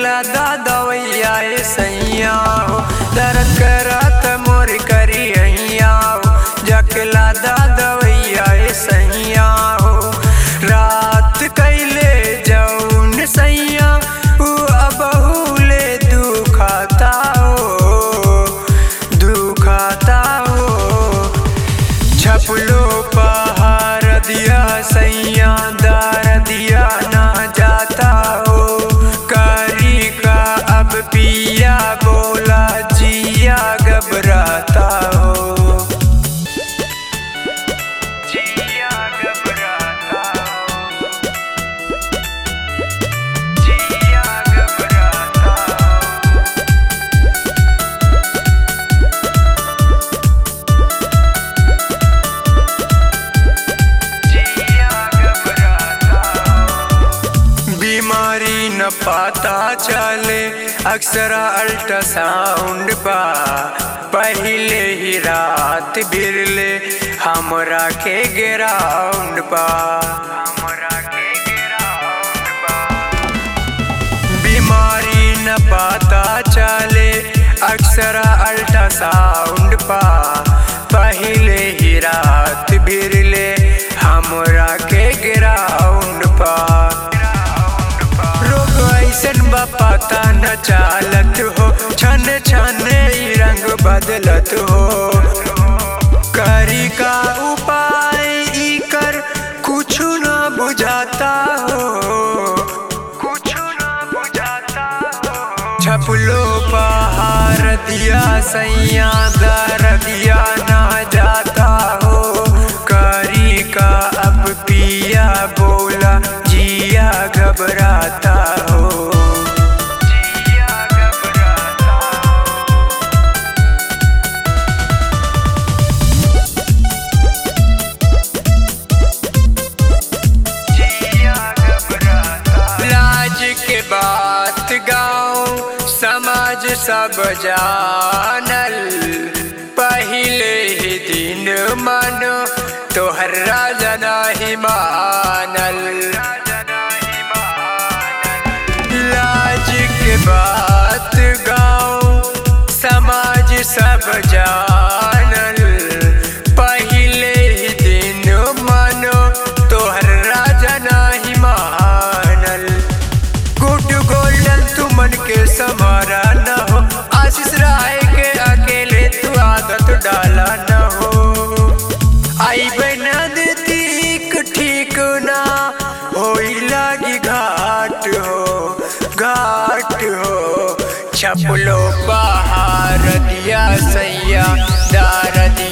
जकला दादवैया ए सैया हो दर्द करत मोर करी हैया हो जकला दादवैया ए सैया हो रात कैले जौन सैया उ अबहुले दुखाता हो दुखाता हो छपलो पहाड़ दिया सैया दार दिया ना जाता हो करी का अब पिया बोला जिया घबराता हो जिया घबराता हो जिया घबराता हो बीमारी न पता चले अक्सर अल्ट्रासाउंड पा पहले ही रात बिरले हमरा के ग्राउंड पा हमरा के ग्राउंड पा बीमारी न पता चले अक्सर अल्ट्रासाउंड पा पहले ही रात बिरले हमरा के ग्राउंड पा रोग ऐसन बा पता न चालत हो छन छन ई रंग बदलत हो करी का उपाय ई कर कुछ न बुझाता हो कुछ न बुझाता हो छपलो पहाड़ दिया सैया दर दिया ना जाता हो करी का अब पिया बोला जिया घबराता हो जिया घबराता हो लाज के बात गाँव समाज सब जानल पहले ही दिन मन तोहर राजा नहीं मानल लाज के बात गाँव समाज सब जानल पहले ही दिन मन तोहर राजा नहीं मानल गुड गोल्डन तू मन के समारा न हो आशीष राय के अकेले तू आदत डाला न हो आई बना देती ठीक ना होई लागी घाट हो घाट हो छपलो पहाड़ दिया सैया दार दिया